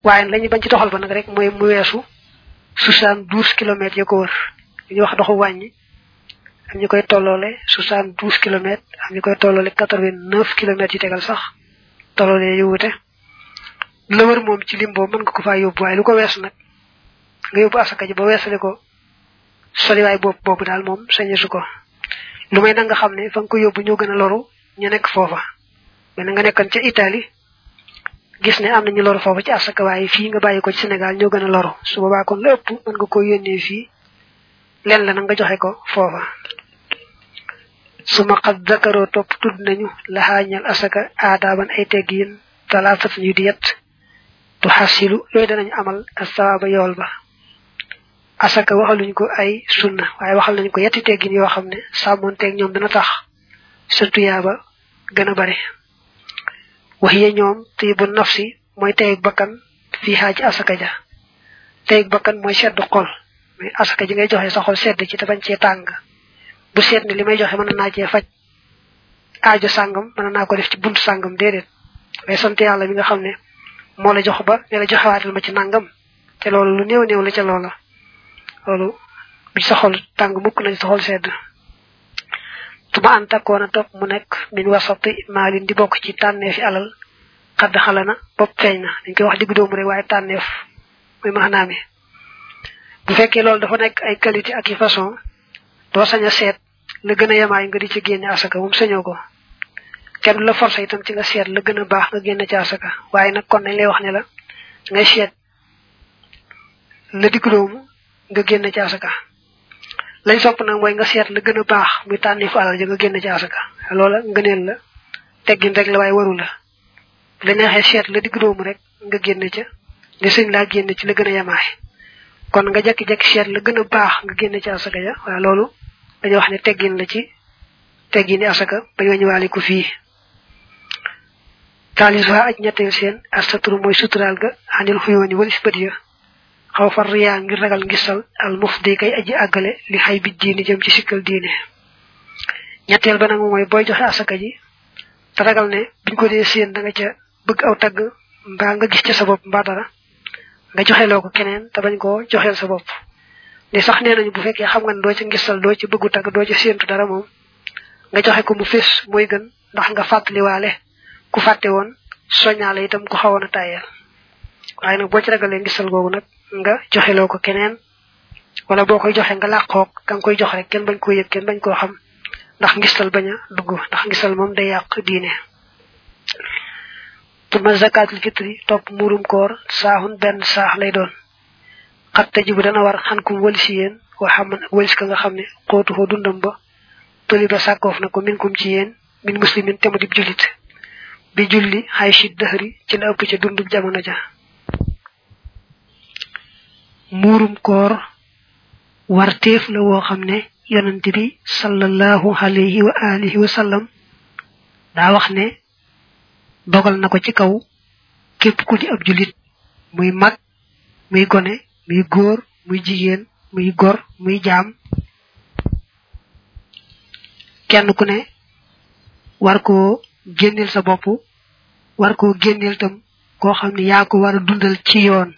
waaye lañu bañ ci doxal ba nag rek mooy mu weesu soixante douze kilomètres ya ko wër ñu wax doxu wàññi am ñu koy tolloole soixante douze kilomètres am ñu koy tolloole quatre vingt neuf kilomètres yu tegal sax tolloole yu wute la wër moom ci lim boobu mën nga ko faa yóbbu waaye lu ko weesu nag nga yóbbu asaka ji ba weesale ko soliwaay boobu boobu daal moom sañesu ko lu may da nga xam ne fa nga ko yóbbu ñoo gën a loru ñu nekk foofa mais nga nekkan ca Italie gis ne am nañu loru foofu ci asaka waaye fii nga bàyyi ko ci Sénégal ñoo gën a loru su boobaa kon la ëpp mën nga ko yónnee fii leen la nag nga joxe ko foofa su ma xat zakaroo topp tudd nañu laxaañal asaka aadaaban ay teggiin talaafat ñu di yett tu xasilu yooyu danañu amal asawaaba yool ba asaka waxaluñ ko ay sunna waaye waxal nañ ko yetti teggin yoo xam ne sàmmoonteeg ñoom dana tax sa tuyaaba gën a bari waxiye ñoom tiibu nafsi mooy teyeg bakkan fii xaa ci asaka ja teyeg bakkan mooy seddu xol mais asaka ji ngay joxe sa xol sedd ci te bañ cee tàng bu seet ne li may joxe mën naa cee faj aajo sàngam mën naa ko def ci buntu sàngam déedéet ngay sant yàlla mi nga xam ne moo la jox ba ne la joxewaatal ma ci nangam te loolu lu néew néew la ca loola loolu bi sa xol tàng mukk nañ sa xol sedd tuma an takkoon a topp mu nekk min wasati maalin di bokk ci tànneef yi alal xadd xala na bopp feeñ na dañ koy wax digg doomu rek waaye tànneef muy maanaam mi bu fekkee loolu dafa nekk ay qualité ak i façon doo sañ a seet la gën a yemaay nga di ci génne asaka moom sañoo ko kenn du la forcé itam ci nga seet la gën a baax nga génne ci asaka waaye nag kon nañ lay wax ne la ngay seet la digg doomu nga génne ci asaka lañ sopp nag mooy nga seet la gën a baax muy tànnifu alal ja nga génne ci asaka loola ngëneel la teggin rek la waaye waru la la neexee seet la digg doomu rek nga génne ca ne sëñ laa génne ci la gën a yemaay kon nga jekki-jekki seet la gën a baax nga génne ci asaka ja waaye loolu dañuy wax ne teggin la ci teggini asaka bañ wañu waale ko fii taalis waa aj ñetteel seen astaturu mooy suturaal ga xanil xuyooni walis bët ya xaw far riyaa ngir ragal ngisal al mufdi kay aji àggale li xay bi diini jëm ci sikkal diine ñetteel ba nag mooy booy joxe asaka ji te ragal ne biñ ko dee seen da nga ca bëgg aw tagg mbaa nga gis ca sa bopp mbaa dara nga joxeloo ko keneen te bañ koo joxeel sa bopp li sax nee nañu bu fekkee xam nga ne doo ca ngisal doo ci bëggu tagg doo ca séentu dara moom nga joxe ko mu fés mooy gën ndax nga fàttaliwaale ku fàtte woon soñaale itam ku xawoon a tàyyeel waaye nag boo ci ragalee ngisal googu nag nga joxeloo ko keneen wala boo koy joxe nga làqoog ka nga koy jox rek kenn bañ koo yëg kenn bañ koo xam ndax ngistal bañ a dugg ndax ngistal moom day yàq diine tuma zakatul fitri topp muurum koor saaxun benn saax lay doon xat taji bu dana war xan kum walisi yéen wa xam ak walis ka nga xam ne xootu foo dundam ba toli ba sàkkoof na ko min kum ci yéen min muslimin te mu dib jullit bi julli xay shit dëxëri ci la ëpp ca dundub jamono ja muurum koor warteef la woo xam ne yonante bi sallallahu alayhi wa alihi wa sallam daa wax ne dogal na ko ci kaw képp ku di ab julit muy mag muy gone muy góor muy jigéen muy gor muy jaam kenn ku ne war koo génneel sa bopp war koo génneel tam koo xam ne yaa ko war a dundal ci yoon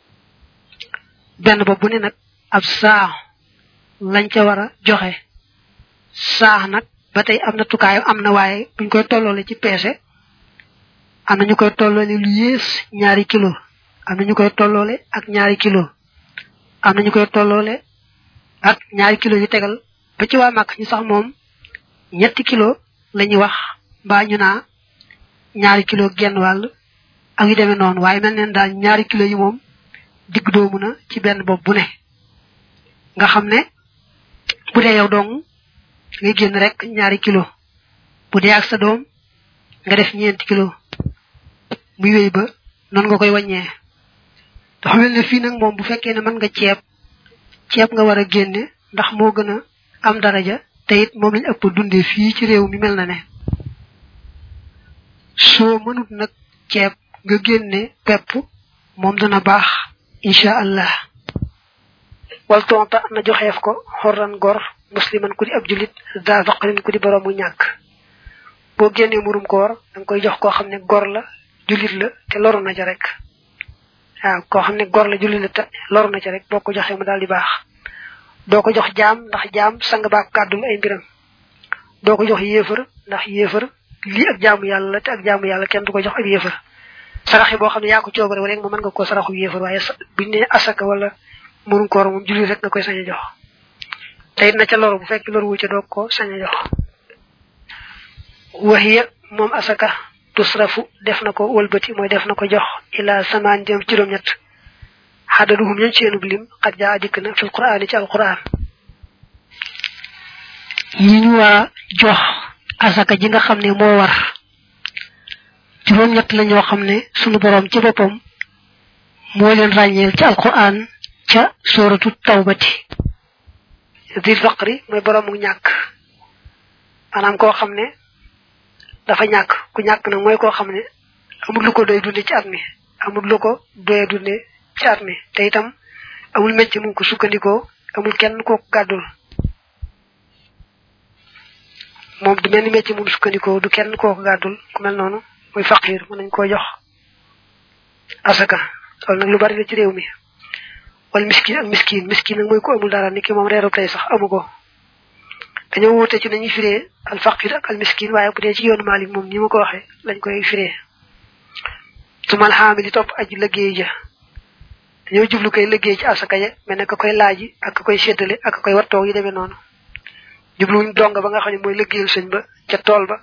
benn bopp bu ne nag ab saax lañ ca war a joxe saax nag ba tey am na tukaayam am na waaye buñ koy tolloole ci peese am na ñu koy tolloole lu yées ñaari kilo am na ñu koy tolloole ak ñaari kilo am na ñu koy tolloole ak ñaari kilo yu tegal ba ci waa màkk ñu sax moom ñetti kilo la ñuy wax mbaa ñu naa ñaari kilo genn wàll ak yu demee noonu waaye mel neen daal ñaari kilo yi moom digg doomu na ci benn bopp bu ne nga xam ne bu dee yow dong ngay génn rek ñaari kilo bu dee ak sa doom nga def ñeenti kilo muy wéy ba noonu nga koy wàññee dafa mel ne fii nag moom bu fekkee ne mën nga ceeb ceeb nga war a génne ndax moo gën a am daraja te it moom lañ ëpp dundee fii ci réew mi mel na ne soo mënut nag ceeb nga génne pepp moom dana baax incha allah wal tonta na joxeef ko xorran gor musliman ku di ab julit da faqrin ku di boroomu ñàkk boo génnee murum koor da nga koy jox koo xam ne gor la julit la te loru na ja rek waaw koo xam ne gor la julli la te loru na ci rek boo ko joxee mu daal di baax doo ko jox jaam ndax jaam sang baak kàddul ay mbiram doo ko jox yéefar ndax yéefar lii ak jaamu yàlla la te ak jaamu yàlla kenn du ko jox ak yéefar saraxe boo xam ne yaa ko coobare rek mu mën nga koo saraxu yéefar waaye buñ ne asaka wala mënu koor moom julli rek nga koy sañ a jox te it na ca loru bu fekk loru wu ca doo ko sañ a jox waxiya moom asaka tusrafu def na ko wëlbati mooy def na ko jox ila samaan jëm juróom-ñett xadaduhum ñañ seenub lim xat jaa dikk na fil quraan ci alquran yi ñu war jox asaka ji nga xam ne moo war juróom-ñett la ñoo xam ne sunu borom ci boppam moo leen ràññeel ci alquran ca sóoratu tawbati dil faqri mooy boroomu ñàkk maanaam koo xam ne dafa ñàkk ku ñàkk nag mooy koo xam ne amul lu ko doy dunde ci at mi amul lu ko doye dunde ci at mi te itam amul mecc mu ko sukkandikoo amul kenn koo gàddul moom du mel ni mecc mu sukkandikoo du kenn koo gàddul ku mel noonu muy faqir mën nañ koo jox asaka loolu nag lu bari la ci réew mi wala miskin ak miskin miskin nag mooy ko amul dara ni ki moom reeru tey sax amu ko dañoo wuute ci nañuy firee al faqir ak al miskin waaye bu dee ci yoonu Maalik moom ni ma ko waxee lañ koy firee tumal xaami di topp aji liggéey ja dañoo jublu koy liggéey ci asaka ya mel ne ka koy laaji ak ka koy séddale ak ka koy wattoog yi demee noonu jubluwuñ donga ba nga xam ne mooy liggéeyal sëñ ba ca tool ba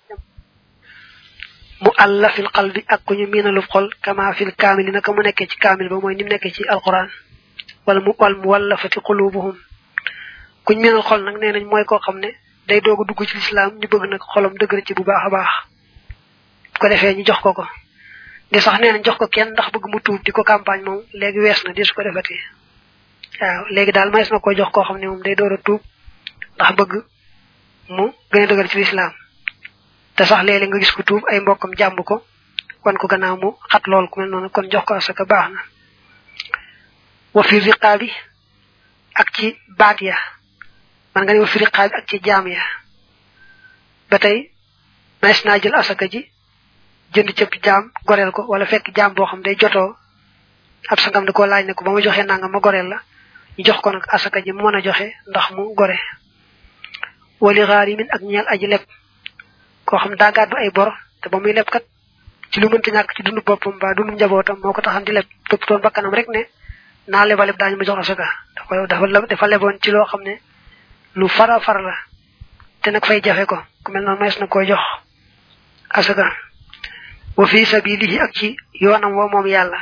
mu àlla fil qalbi ak ku ñu miinalub xol kama fil kaamili naka mu nekkee ci kaamil ba mooy ni mu nekkee ci alquran wala mu wal mu wallafati qulubuhum kuñ miinal xol nag nee nañ mooy koo xam ne day doog a dugg ci lislaam ñu bëgg nag xolam dëgër ci bu baax a baax bu ko defee ñu jox ko ko di sax nee nañ jox ko kenn ndax bëgg mu tuub di ko campagne moom léegi wees na di su ko defati waaw léegi daal mays na ko jox koo xam ne moom day door a tuub ndax bëgg mu gën a dëgër ci lislaam te sax léeg-léeg nga gis ko tuub ay mbokkam jàmb ko wan ko gannaaw mu xat lool ku mel noonu kon jox ko asaka baax na wa fi riqaabi ak ci baat ya man nga ne wa fi riqaabi ak ci jaam ya ba tey mays naa jël asaka ji jënd cëpp jaam goreel ko wala fekk jaam boo xam day jotoo ab sangam da koo laaj ne ko ba ma joxee nangam ma goreel la ñu jox ko nag asaka ji mu mën a joxe ndax mu gore wali xaarimin ak ñeel aji leb koo xam daa gàddu ay bor te ba muy leb kat ci lu mënta ñàkk ci dundu boppam ba dundu njabootam moo ko taxan di leb toppatoon bakkanam rek ne naa leba leb daañu ma jox asaka dafa dafa dafa leboon ci loo xam ne lu fara far la te nag fay jafe ko ku mel noonu mayees na koy jox asaka wa fi sabilihi ak ci yoonam woo moom yàlla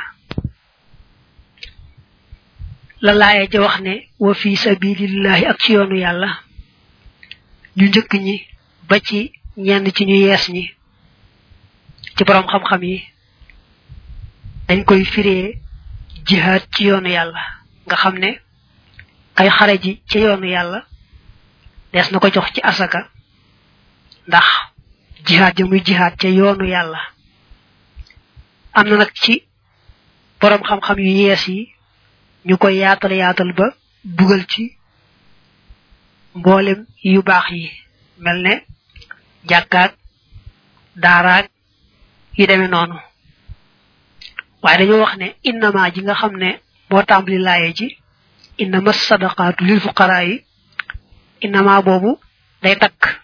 la laaye ja wax ne wa fi sabilillahi ak ci yoonu yàlla ñu njëkk ñi ba ci ñenn ci ñu yees ñi ci borom xam-xam yi dañ koy firee jihaad ci yoonu yàlla nga xam ne kay xare ji ci yoonu yàlla des na ko jox ci asaka ndax jihaad ja muy jihaad ca yoonu yàlla am na nag ci borom xam-xam yu yees yi ñu koy yaatal yaatal ba dugal ci mboolem yu baax yi mel ne jàkkaak daaraak yi demee noonu waaye dañoo wax ne innama ji nga xam ne moo tàmbali laaye ji innama sadaqaatu lil fuqaraa yi innama boobu day takk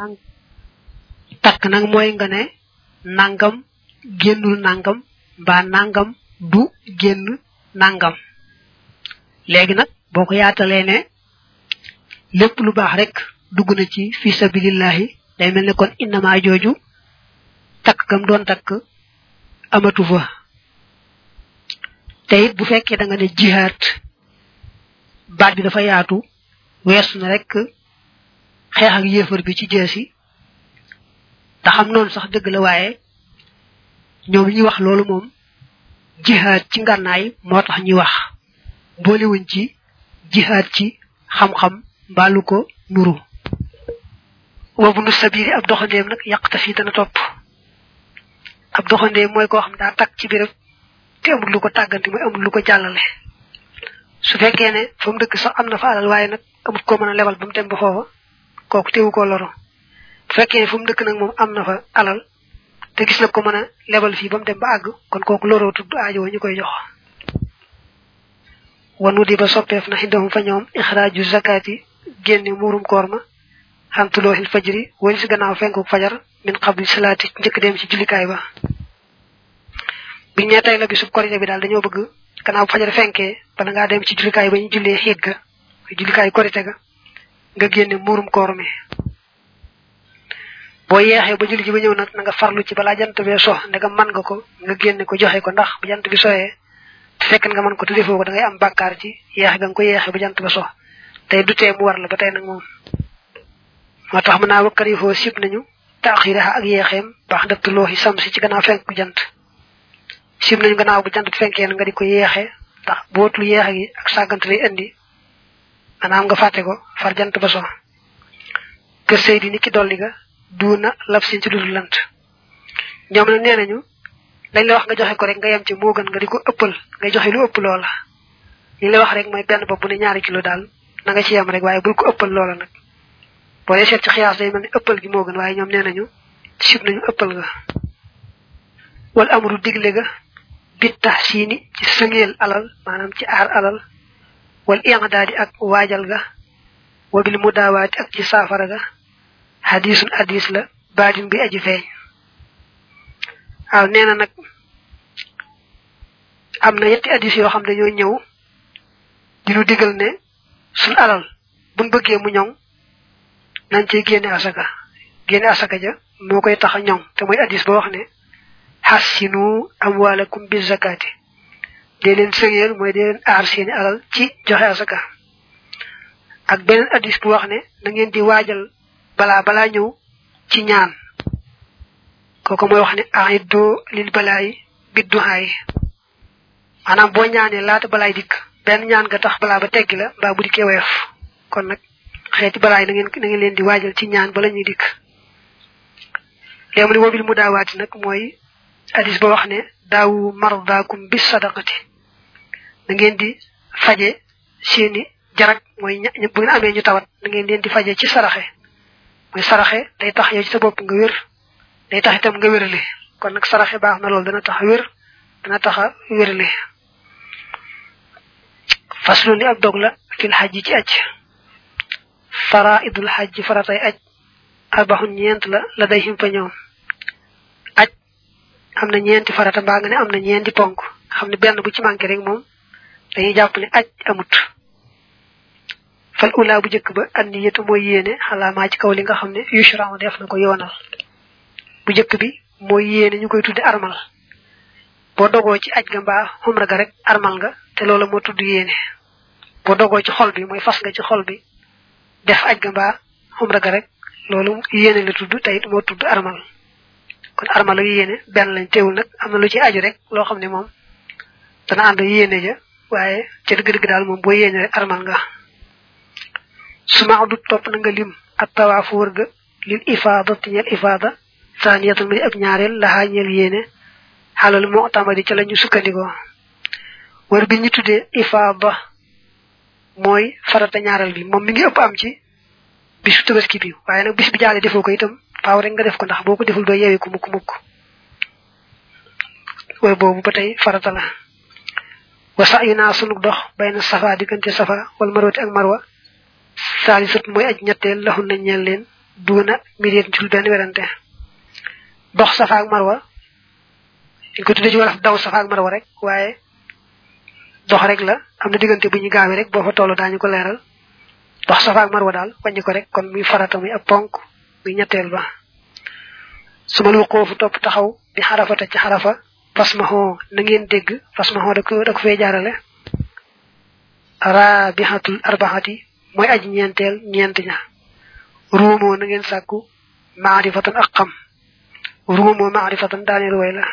takk nag mooy nga ne nangam génnul nangam mbaa nangam du génn nangam léegi nag boo ko yaatalee ne lépp lu baax rek dugg na ci fi sabilillahi day mel ne kon innama jooju takk gam doon takk amatu fa te it bu fekkee da nga ne jihaat baat bi dafa yaatu weesu na rek xeex ak yéefar bi ci jeesi te xam noonu sax dëgg la waaye ñoom ñuy wax loolu moom jihaat ci ngànnaay moo tax ñuy wax boolewuñ ci jihaat ci xam-xam mbaalu ko nuru wabu nu sabiri ab doxandeem nag yàq fi dana topp ab doxandeem mooy koo xam daa takk ci béréb te amul lu ko tàgganti mooy amul lu ko jàllale su fekkee ne fa mu dëkk sax am na fa alal waaye nag amut koo mën a lebal ba mu dem ba foofa kooku teewu koo loro bu fekkee ne fu mu dëkk nag moom am na fa alal te gis na ko mën a lebal fii ba mu dem ba àgg kon kooku loroo tudd aajo ñu koy jox wanu di ba soppeef na xindahum fa ñoom ixraaju zakati génne muurum koor ma xantulooxil fajri wali si gannaaw fenku fajar min qabli salaati njëkk dem ci jullikaay ba biñ ne tey la bisub korite bi daal dañoo bëgg gannaaw fajar fenkee bala ngaa dem ci jullikaay ba ñu jullee xiit ga jullikaay korite ga nga génne muurum koor mi boo yeexee ba julli ji ba ñëw nag na nga farlu ci balaa jant bee so ndegam man nga ko nga génne ko joxe ko ndax bu jant bi soyee te fekk nga mën ko te defoo ko da ngay am bàkkaar ci yeexe ga nga ko yeexe ba jant ba so tey du tee mu war la ba tey nag moom moo tax mën naa wakkari foo sib nañu taaxiraha ak yeexeem baax dëttulooxi sam si ci gannaaw fenk jant sib nañu gannaaw bu jant fenkee na nga di ko yeexe ndax bootul yeexe gi ak sàggante lay indi maanaam nga fàtte ko far jant ba so kër sëy di ni ki dolli ga duuna lab sin ci dudul lant ñoom nag nee nañu lañ la wax nga joxe ko rek nga yem ci moo gën nga di ko ëppal ngay joxe lu ëpp loola li la wax rek mooy benn bopp bu ne ñaari kilo daal na nga ci yem rek waaye bul ko ëppal loola nag boo dee seet ci xiyaas day mel ni ëppal gi moo gën waaye ñoom nee nañu sib nañu ëppal ga wal amru digle ga bit tax siini ci sëngeel alal maanaam ci aar alal wal iqdaadi ak waajal ga wabil mudaawaati ak ci saafara ga hadisun hadis la baadin bi aji feeñ waaw nee na nag am na yetti hadis yoo xam dañoo ñëw di nu digal ne suñ alal buñ bëggee mu ñoŋ nañ ci génne asaka génne asaka ja moo koy tax a ñoŋ te mooy hadis ba wax ne hassinu amwalakum bi zakati dee leen sëngeel mooy dee leen aar seeni alal ci joxe asaka ak beneen hadis bu wax ne na ngeen di waajal balaa balaa ñëw ci ñaan kooku mooy wax ne aiddo lil balaay bidduhaay maanaam boo ñaanee laata balaay dikk benn ñaan nga tax balaa ba teggi la mbaa bu dikkee woyof kon nag xeeti balaay na ngeen na ngeen leen di waajal ci ñaan bala ñuy dikk léegi mu ne wobil mu daawaati nag mooy hadis ba wax ne daawu mardaakum bis sadaqati na ngeen di faje seeni jarak mooy bu ngeen amee ñu tawat na ngeen leen di faje ci saraxe mooy saraxe day tax yow ci sa bopp nga wér day tax itam nga wérale kon nag saraxe baax na loolu dana tax wér dana tax a wérale faslu li ab dog la fil xajji ci aj faraidul xajji faratay aj arbaxun ñeent la la day him fa ñoom aj am na ñeenti farata mbaa nga ne am na ñeenti ponk xam ne benn bu ci manqué rek moom dañuy jàpp ne aj amut fal ula bu njëkk ba an niyatu mooy yéene xalaamaa ci kaw li nga xam ne yushra def na ko yoonal bu njëkk bi mooy yéene ñu koy tudde armal boo dogoo ci aj ga mbaa xumra ga rek armal nga te loolu moo tudd yéene boo dogoo ci xol bi mooy fas nga ci xol bi def aj ga mbaa xumra ga rek loolu yéene la tudd te it moo tudd armal kon armal ak yéene benn lañ teewul nag am na lu ci aju rek loo xam ne moom dana ànd yéene ja waaye ca dëgg-dëgg daal moom boo yéene rek armal nga suma du topp na nga lim ak tawaafu wër ga lil ifaada ti ñeel ifaada saaniyatan mi ab ñaareel laxaa ñeel yéene xalal moo tamadi ca la ñu sukkandikoo wër bi ñu tuddee ifaada mooy farata ñaareel bi moom mi ngi ëpp am ci bisu tabaski bi waaye nag bis bi jaale defoo ko itam faaw rek nga def ko ndax boo ko deful doo yeewee ko mukk mukk wër boobu ba tey farata la wa sa yu naa sunu dox bay na safa diggante safa wala marwati ak marwa saalisat mooy aj ñetteel laxun nañ ñeel leen duuna miréet jul benn werante dox safa ak marwa dañ ko tuddee ci wolof daw safa ak marwa rek waaye dox rek la am na diggante bu ñu gaawee rek boo fa toll daañu ko leeral dox safa ak marwa daal wàññi ko rek kon muy farata muy ab ponk muy ñetteel ba su ma lu xoofu topp taxaw bi xarafata ci xarafa fas ma xoo na ngeen dégg fas ma xoo da ko da ko fee jaarale rabihatul arbaxati mooy aji ñeenteel ñeent ña ruumoo na ngeen sàkku maarifatan ak xam ruumoo maarifatan daaneel way la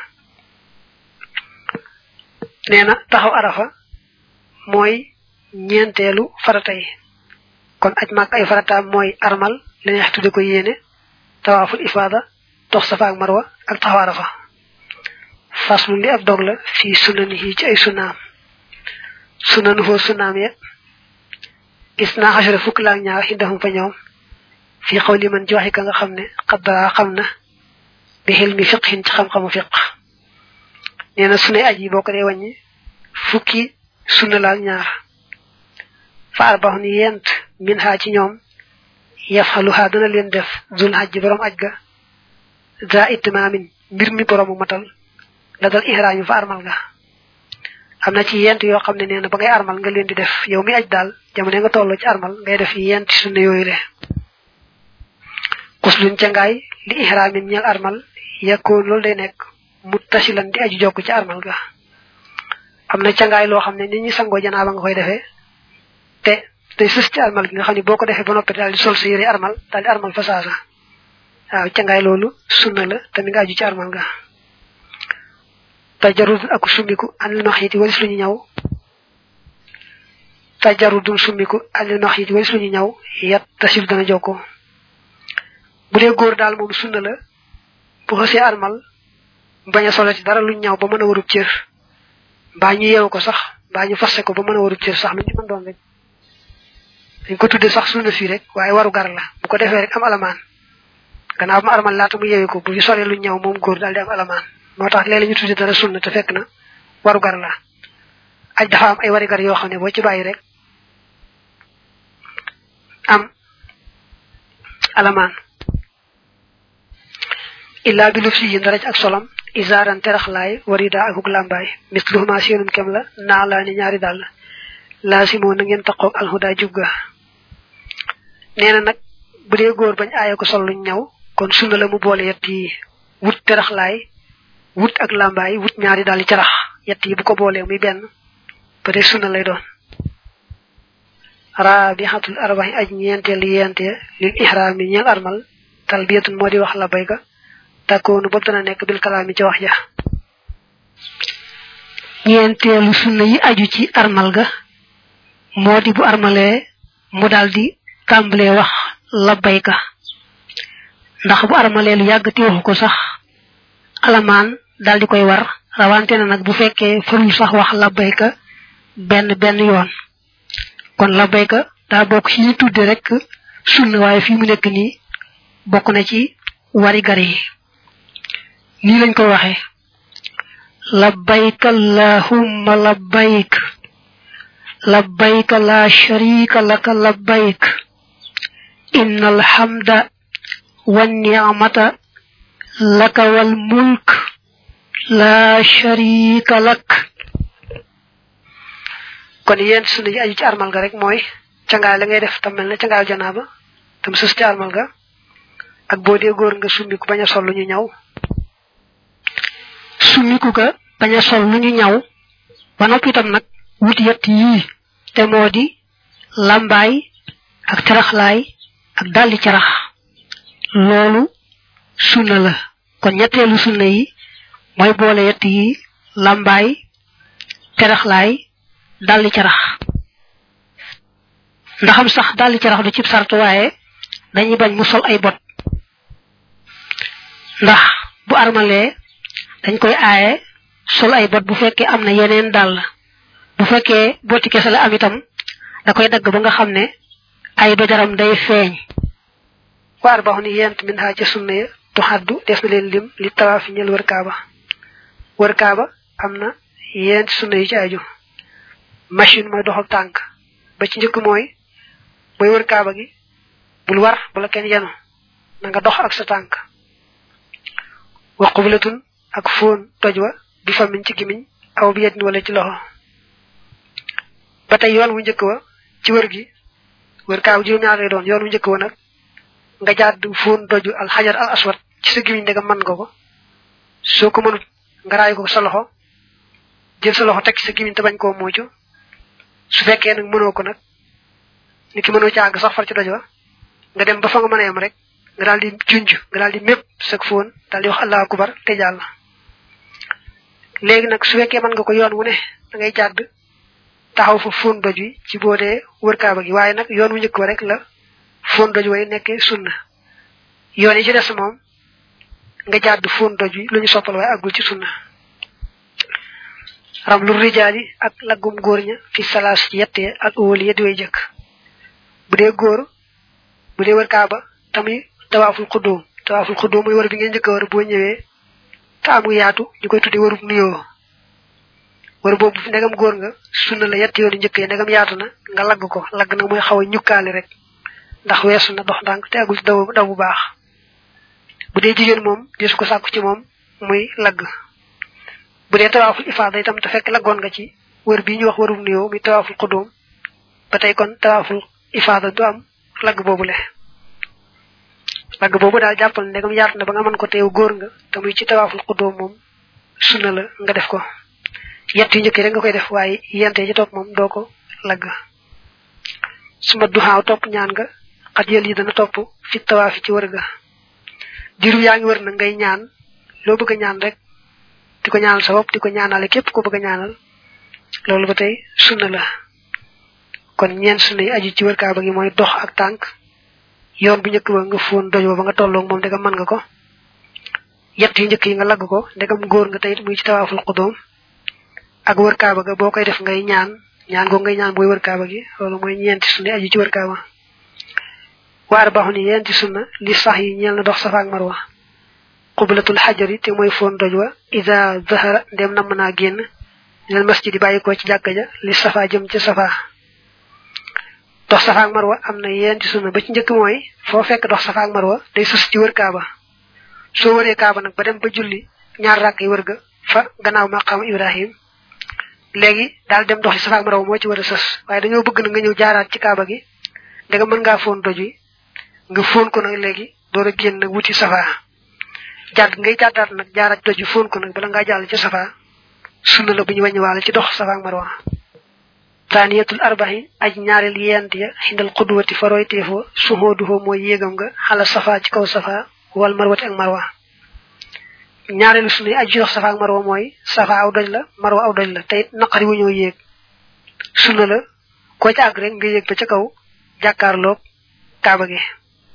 nee na taxaw arafa mooy ñeenteelu farata yi kon aj maak ay farataam mooy armal la neex tudde ko yéene tawaaful ifaada dox safa ak marwa ak taxaw arafa faslu li ab dog la fii sunanihi ci ay sunaam sunanu foo sunaam ya gis naa xasara fukk laak ñaar xindahum fa ñoom fii xaw li man joxe ka nga xam ne xaddaa xam na bi xel mi fiqhin ci xam-xamu fiq nee na sunay aj yi boo ko dee wàññi fukki sunna laak ñaar fa arbaxun yent min ha ci ñoom yafxaluha dana leen def zul hajj borom aj ga za itmaamin mbir mi boroomu matal la dal ihraam yi fa armal nga am na ci yent yoo xam ne nee na ba ngay armal nga leen di def yow mi aj daal jamono nga toll ci armal ngay def yent sunna yooyu le kuslun ca ngaay li ihraamin ñeel armal yakkoon loolu day nekk mu tasilan di aju jokk ci armal ga am na cangaay loo xam ne nit ñi sangoo janaaba nga koy defee te day sës ci armal gi nga xam ne boo ko defee ba noppi daal di sol sa yére armal daal di armal fa saasa waaw cangaay loolu sunna la te mi nga aju ci armal ga tajarud ak summiku anil maxiti walis lu ñu ñaw tajarudul summiku anil maxiti walis lu ñu ñaw yat tasil dana jokko bu dee góor daal moom sunna la bu xësee armal bañ a solo ci dara lu ñaw ba mën a warub cër mbaa ñu yeewu ko sax mbaa ñu fasse ko ba mën a warub cër sax lu ñu mën doon rek dañ ko tudde sax sunna fii rek waaye waru gar la bu ko defee rek am alamaan gannaaw bu ma armal laata mu yeewu ko bu ñu solee lu ñaw moom góor daal di am alamaan moo tax léeg-léeg ñu tudde dara sunna te fekk na waru gar la aj dafa am ay wari gar yoo xam ne boo ci bàyyi rek am alamaan illa bi lufsi yi ndaraj ak solam isaaran teraxlaay warida akuk làmbaay misluhuma seenum kem la naa laa ni ñaari dàll laasimoo na ngeen taqoog alhuda jubga nee na nag bu dee góor bañ aaye ko sol luñ ñaw kon sunna la mu boole yett yi wut teraxlaay wut ak làmbaay wut ñaari dàll carax yett yi bu ko boolee muy benn ba dee sunna lay doon raabixatul arbaxi aj ñeenteel yente lil ihraam yi ñeel armal talbiyatun moo di wax la bayga takkoonu bopp dana nekk bil kalaami ci wax ja ñeenteelu sunna yi aju ci armal ga moo di bu armalee mu daldi tàmbalee wax labbayka ndax bu armalee lu yàgg ti waxu ko sax alamaan daldi koy war rawante na nag bu fekkee farul sax wax labbayka benn benn yoon kon labbayka daa bokk ci ñu tudde rek sunna waaye fii mu nekk nii bokk na ci wari gar yi nii lañ koy waxee labbayk allahumma labbayk labbayk la sharika laka labbayk inna alhamda wan ni'mata laka wal mulk la sharika lak kon yéen sunu yi aju ci armal ga rek mooy cangaay la ngay def tam mel ne cangaayu janaaba tam sus ci armal ga ak boo dee góor nga summiku bañ a sol lu ñu ñaw summiku ga bañ a sol lu ñu ñaw ba noppi itam nag wut yett yii te moo di lambaay ak caraxlaay ak daldi carax loolu sunna la kon ñetteelu sunna yi mooy boole yett yi lambaay caraxlaay daldi carax ndaxam sax daldi carax du cib sartu waaye dañuy bañ mu sol ay bot ndax bu armalee dañ koy aaye sol ay bot bu fekkee am na yeneen dàll bu fekkee boti kese la am itam da koy dagg ba nga xam ne ay dojaram day feeñ waar ba ni yent min ha ca sunna ya tu xaddu des na leen lim li tawaafi ñel wër kaaba wër kaaba am na yent sunna yi ci aju machine mooy doxal tànk ba ci njëkk mooy booy wër kaaba gi bul war bala kenn yenu na nga dox ak sa tànk wa qublatun ak foon toj wa bi famin ci gimiñ aw bi yedin wala ci loxo ba tey yoon wu njëkk wa ci wër gi wër kaaw juróom ñaar lay doon yoon wu njëkk wa nag nga jaad foon toju al xajar al aswad ci sa gimiñ ndegam man nga ko soo ko mënut nga raay ko sa loxo jël sa loxo teg ci sa gimiñ te bañ koo muucu su fekkee nag mënoo ko nag ni ki mënoo ci àgg sax far ci doj wa nga dem ba fa nga mën a yem rek nga daal di junj nga daal di mépp sag foon daal di wax allahu akbar te jàll léegi nag su fekkee mën nga ko yoon wu ne da ngay jàdd taxaw fa foon doj wi ci boo dee wër kaaba gi waaye nag yoon wu njëkk wa rek la foon doj way nekkee sunna yoon yi ci des moom nga jàdd foon doj wi lu ñu soppal waaye àggul ci sunna ram lu rijaali ak laggum góor ña fi salaas ci yettee ak óoli yeddi way jëkk bu dee góor bu dee wër kaaba tamuy tawaaful xuddoom tawaaful xuddoom mooy wër bi ngeen njëkk a wër boo ñëwee te amu yaatu ñu koy tudde wërub nuyoo wër boobu fi ndegam góor nga sunna la yetti yoonu njëkk yi ndegam yaatu na nga lagg ko lagg nag mooy xaw a ñukkaali rek ndax weesu na dox ndànk te agul ci daw daw bu baax bu dee jigéen moom desu ko sàkku ci moom muy lagg bu dee tawaaful ifaada itam te fekk laggoon nga ci wër bii ñu wax wërum nuyoo muy tawaaful xudóom ba tey kon tawaaful ifaada du am lagg boobu le lagg boobu daal jàppal ndegam yaatu na ba nga mën ko teew góor nga te muy ci tawaaful xudóom moom sunna la nga def ko yett yu njëkk rek nga koy def waaye yente ci topp moom doo ko lagg suma duxaaw topp ñaan nga xat yël yi dana topp fi tawaafi ci wër ga diiru yaa ngi wër na ngay ñaan loo bëgg a ñaan rek di ko ñaanal sa bopp di ko ñaanale képp ko bëgg a ñaanal loolu ba tey sunna la kon ñeen sunna yi aju ci wër kaaba gi mooy dox ak tànk yoon bu njëkk ba nga fóon doj ba nga tolloog moom ndegam mën nga ko yett yu njëkk yi nga lagg ko ndegam góor nga tey muy ci tawaaful xudóom ak wër kaaba ga boo koy def ngay ñaan ñaan go ngay ñaan booy wër kaaba gi loolu mooy ñeenti sunna aju ci wër kaaba waar baaxu ni yenti sunna li sax yi ñeel na dox safa ak marwa qublatul xajari te mooy foon doj wa ida zahara ndem namm naa génn lal masjid yi bàyyi ko ci jàkka ja li safa jëm ci safa dox safa ak marwa am na yenti sunna ba ci njëkk mooy foo fekk dox safa ak marwa day sus ci wër kaaba soo wëree kaaba nag ba dem ba julli ñaar rakk yi wër ga fa gannaaw maqaam ibrahim léegi daal dem doxi safa ak marwa moo ci war a sës waaye dañoo bëgg na nga ñëw jaaraat ci kaaba gi da nga mën ngaa foon doj wi nga foon ko nag léegi door a génn nag wuti safa jàdd ngay jàddaat nag jaaraat doj wi foon ko nag bala ngaa jàll ci safa sunna la bu ñu wàññiwaale ci dox safa ak marwa taaniyatul arbahi aj ñaareel yent ya xindal xudwati faroy teefoo suhooduhoo mooy yéegam nga xala safa ci kaw safa wal marwati ak marwa ñaareelu sunna yi aju ci dox safa ak marwa mooy safa aw doj la marwa aw doj la te it naqari wu ñoo yéeg sunna la koo ci àgg rek nga yéeg ba ca kaw jàkkaarloog kaaba gi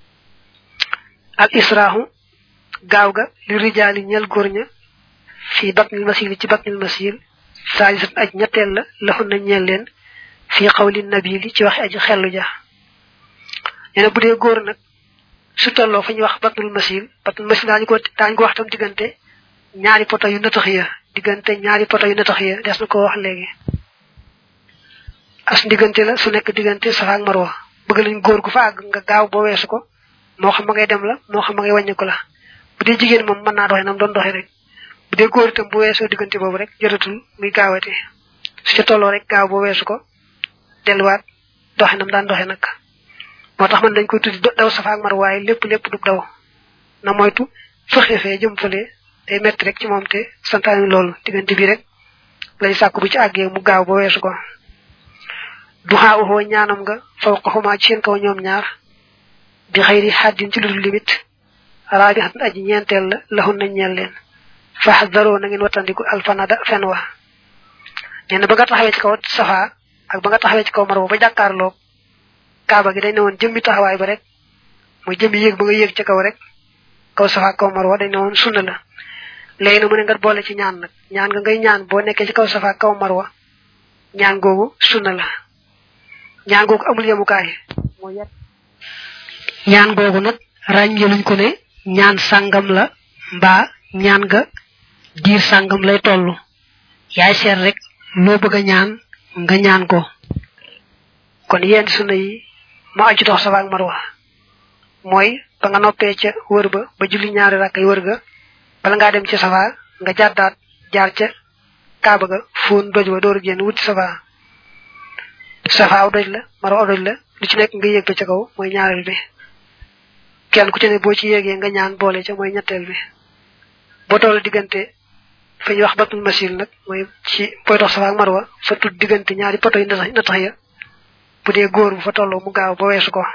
al israhu gaaw ga li rijaali ñel góor ña fii batnil masil ci batnil masil saalisat aj ñetteel la laxun na ñeel leen fii xawli nabili ci waxi aji xellu ja nee na bu dee góor nag su tolloo fa ñuy wax batnul masil batnul masil daañu ko daañu ko wax tam diggante ñaari poto yu natax ya diggante ñaari poto yu natax ya des na ko wax léegi as diggante la su nekk diggante safa ak marwa bëgg lañ góor gu fa àgg nga gaaw boo weesu ko moo xam ma ngay dem la moo xam ma ngay wàññi ko la bu dee jigéen moom mën naa doxee nam doon doxee rek bu dee góor itam bu weesoo diggante boobu rek jotatul muy gaawate su ca tolloo rek gaaw boo weesu ko delluwaat doxe nam daan doxe nag moo tax man dañ koy tuddi daw safa ak mar waaye lépp lépp du daw na moytu fëxe fee jëm fële day metti rek ci moom te santaani loolu diggante bi rek lay sàkku bu ci àggee mu gaaw ba weesu ko du xaawuxoo ñaanam nga faw xaxumaa ci seen kaw ñoom ñaar bi xëyri xaddin ci ludul limit raabi xat aji ñeenteel la laxun nañ ñeel leen fax daroo na ngeen wattandiku alfanada fen wa nee na ba nga taxawee ci kaw safa ak ba nga taxawee ci kaw marwa ba jàkkaarloog kaaba gi dañ ne woon jëmmi taxawaay ba rek mooy jëmmi yéeg ba nga yéeg ca kaw rek kaw safa kaw marwa dañ ne woon sunna la léegi na mu ne nga boole ci ñaan nag ñaan nga ngay ñaan boo nekkee ci kaw safa kaw marwa ñaan googu sunna la ñaan googu amul yemukaay mooy yet ñaan googu nag ràññeeluñ ko ne ñaan sàngam la mbaa ñaan nga diir sàngam lay toll yaay seet rek loo bëgg a ñaan nga ñaan ko kon yent sunna yi ma aju dox safa ak marwa mooy ba nga noppee ca wër ba ba julli ñaari rakk yi wër ga bala ngaa dem ci safa nga jàddaat jaar ca kaaba ga fóon doj wa door génn wuti safa safa aw doj la marwa aw doj la lu ci nekk nga yéeg ba ca kaw mooy ñaareel bi kenn ku ci ne boo ci yéegee nga ñaan boole ca mooy ñetteel bi boo toll diggante fa ñuy wax batul masil nag mooy ci booy dox safa ak marwa fa tudd diggante ñaari poto yi na tax ya bu dee góor bu fa tolloo mu gaaw ba weesu ko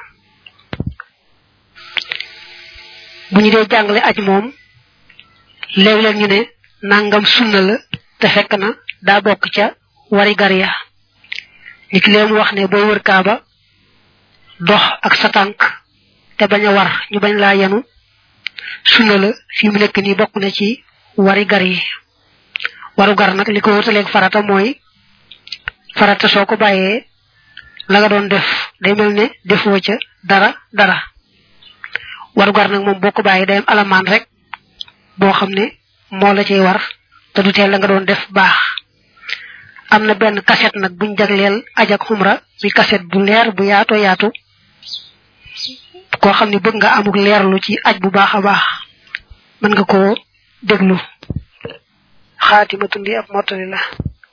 bu ñu dee jàngale aj moom léeg-léeg ñu ne nangam sunna la te fekk na daa bokk ca wari gar ya ni ki leen wax ne booy wër kaaba dox ak sa tànk te bañ a war ñu bañ laa yenu sunna la fi mu nekk nii bokk na ci wari gar yi waru gar nag li ko wutaleeg farata mooy farata soo ko bàyyee la nga doon def day mel ne defoo ca dara dara waru gar nag moom boo ko bàyyee day am alamaan rek boo xam ne moo la cay war te du teel la nga doon def baax am na benn kaset nag buñ jagleel aj ak xumra bi kaset bu leer bu yaato yaatu koo xam ne bëgg nga amuk leerlu ci aj bu baax a baax mën nga koo déglu xaatimatu ndi ab mottali la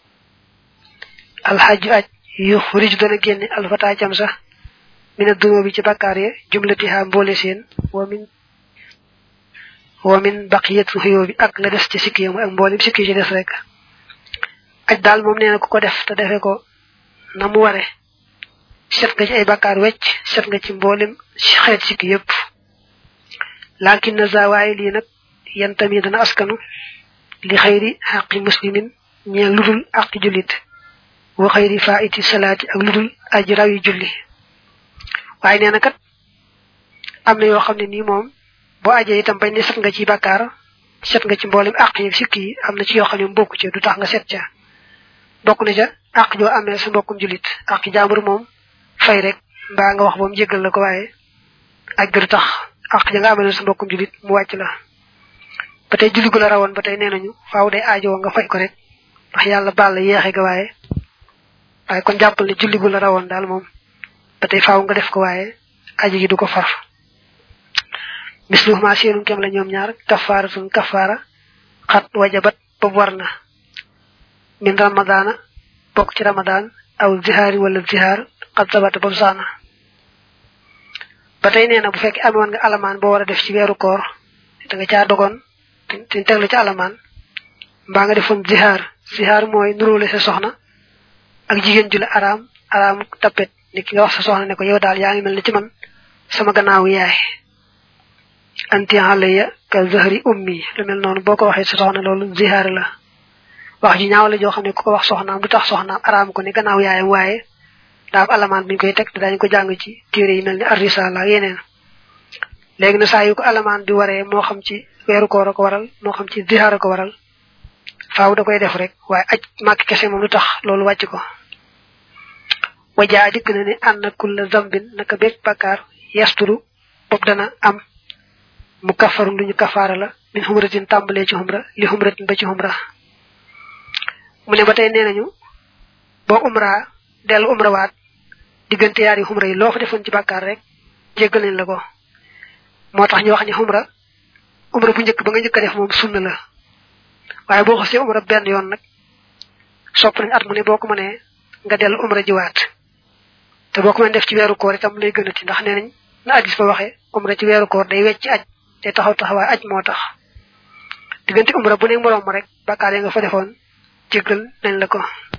alxaju aj yu rij dana génne alfata cam sax mina dunoo bi ci bakkaar ya jumlatiha mboole seen wa min wa min baqiyatu xuyoo bi ak la des ci sikki yamu ak mboolem sikki ci des rek aj daal moom nee na ku ko def te defe ko na mu ware set nga ci ay bakkaar wecc set nga ci mboolem xeet sikki yépp lakin na zawaayi lii nag yan tamit dana askanu li xayri xaqi muslimin ñeel ludul aqi jullit wa xayri faiti salaati ak ludul aji raw yi julli waaye nee na kat am na yoo xam ne nii moom boo ajee itam bañ ne set nga ci bakkaar set nga ci mboolem àq yi sikki yi am na ci yoo xam ne bokku ci du tax nga set ca bokk na ca àq joo amee sa mbokkum julit àq jaambur moom fay rek mbaa nga wax ba mu jéggal la ko waaye aj ga du tax àq ja nga amee sa mbokkum julit mu wàcc la ba tey julli gu la rawoon ba tey nee nañu faaw day aajoo nga fay ko rek ndax yàlla baal la yeexe ga waaye waaye kon jàppal ne julli gu la rawoon daal moom ba tey faaw nga def ko waaye aji gi du ko far misluhuma seenum kem la ñoom ñaar kafaaratun kafaara xat wajabat boobu war na min ramadana bokk ci ramadan aw zihaari wala zihaar xat sabata boobu saana ba tey nee na bu fekkee amoon nga alamaan boo war a def ci weeru koor da nga caa dogoon te teg la ci alamaan mbaa nga defoon zihaar zihaar mooy nuróole sa soxna ak jigéen ju la araam araam tapet ni ki nga wax sa soxna ne ko yow daal yaa ngi mel ni ci man sama gannaaw yaay anti alayya ka zahri ummi lu mel noonu boo ko waxee sa soxna loolu zihaar la wax ji ñaaw la joo xam ne ku ko wax soxnaam du tax soxnaam araam ko ni gannaaw yaayam waaye daa am alamaan buñ koy teg te dañ ko jàng ci téere yi mel ni arrisala ak yeneen léegi na saa yu ko alamaan bi waree moo xam ci weeru koor a ko waral moo xam ci zihaar a ko waral faaw da koy def rek waaye aj màkk kese moom lu tax loolu wàcc ko wajaa dikk na ne ànd kulla zambin naka bépp bakkaar yasturu bopp dana am mu kafarun lu ñu kafaara la min xumratin tàmbalee ci xumra li xumratin ba ci xumra mu ne ba tey nee nañu boo umra dellu umra waat diggante yaari xumra yi loo fa defoon ci bàkkaar rek jéggal nañ la ko moo tax ñu wax ni xumra umra bu njëkk ba nga njëkk a def moom sunna la waaye boo xasee umra benn yoon nag sopp nañ at mu ne boo ko mënee nga dellu umra jiwaat te boo ko mën def ci weeru koor itam lay gën a ci ndax nee nañ na addis ba waxee umra ci weeru koor day wecc aj te taxaw taxawaay aj moo tax diggante umra bu ne moroom rek bakkaar yi nga fa defoon jéggal nañ la ko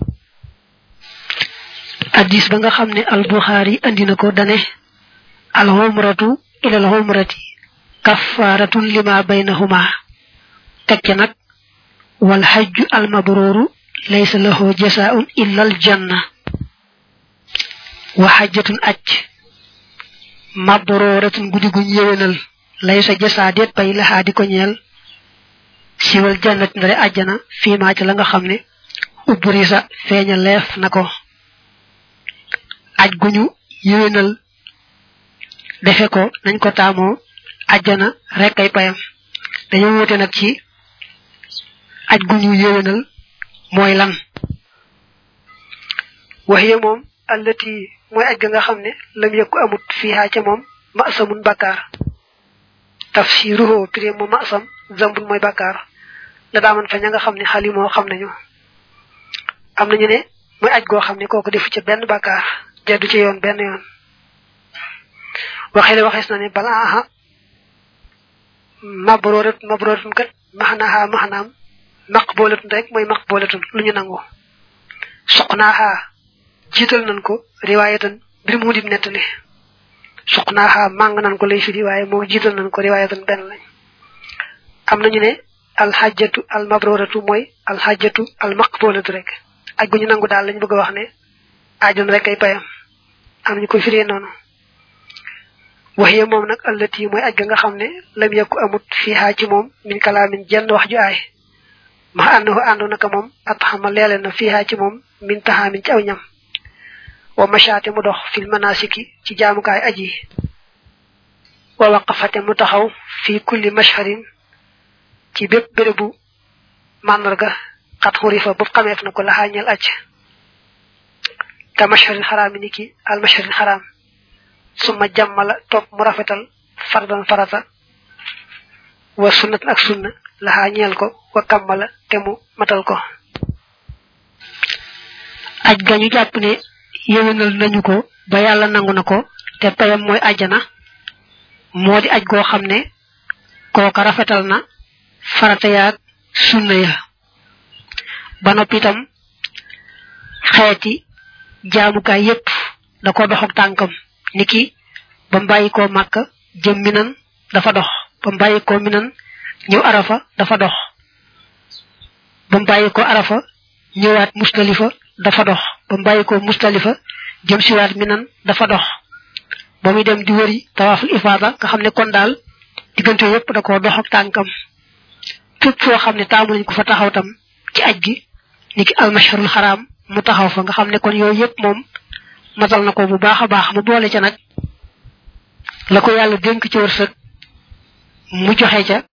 addis ba nga xam ne al buxaari andi na ko dane al umratu ila al umrati kaffaratun lima baynahuma teg ca nag wal hajju al mabruru laysa lahu jasaa'un illa al janna wa hajjatun aj mabruratun guddi guñ yewenal laysa jasaa deet bay laxaa di ko ñeel siwal jannat ndare àjjana fii maa ca la nga xam ne ubburisa feeña leef na ko aj guñu yewenal defe ko nañ ko taamoo àjjana rek ay payam dañoo wute nag ci aj guñu yewenal mooy lan waxiya moom allati mooy aj ga nga xam ne lam yëkku amut fiihaa ca moom masamun bakkaar tafsiruhu pré mu masam zambun mooy bakkaar la daaman fa ña nga xam ne xali moo xam nañu am nañu ne mooy aj goo xam ne kooku defu ca benn bakkaar jaddu ci yoon benn yoon waxee waxees na ne bala aha mabrorat mabroratun kat maxnaaha maxnaam maqboolatun rek mooy maqboolatun lu ñu nangu soqnaaha jiital nañ ko riwaayatan mbir mu dib nettali suqnaaha màng nañ ko lay firi waaye moo jiital nañ ko riwaayatan benn lañ am nañu ne alxajjatu almabroratu mooy alxajjatu almaqbolatu rek aj gu ñu nangu daal lañ bëgg a wax ne ajoon rek ay payam am ñu ko firee noonu waxiya moom nag allati mooy aj ga nga xam ne lam yakku amut fiihaa ci moom min kalaamin jenn wax ju aay ma ànnahu àndu naka moom at xama leele na fiihaa ci moom min taxaamin ci aw ñam wa machaate mu dox fil manasiki ci jaamukaay aji wa waqafate mu taxaw fi kulli mashharin ci bépp bérébu màndarga xat xurifa bu xameef na ko laxaa ñeel acc ka masharil xaraam ni ki al masharil xaraam suma jàmmala topp mu rafetal fardan farata wa sunnat ak sunna laxaa ñeel ko wa kammala te mu matal ko aj gañu jàpp ne yéwénal nañu ko ba yàlla nangu na ko te payam mooy ajjana moo di aj goo xam ne kooka rafetal na farata yaag sunna ya ba noppi itam xeeti jaamukaay yépp da ko dox ak tànkam niki ba mbàyyi koo màkk jëm minan dafa dox ba mbàyyi koo minan ñëw arafa dafa dox ba mbàyyi ko arafa ñëwaat mustalifa dafa dox ba mbàyyi ko mustalifa jëm siwaat minan dafa dox ba muy dem di wëri tawaaful ifaada nga xam ne kon daal diggante yépp da ko dox ak tànkam fépp foo xam ne taamu nañ ko fa taxaw tam ci aj gi niki almasharul xaraam mu taxaw fa nga xam ne kon yooyu yépp moom matal na ko bu baax a baax mu boole ca nag la ko yàlla dénk ci wërsëg mu joxe ca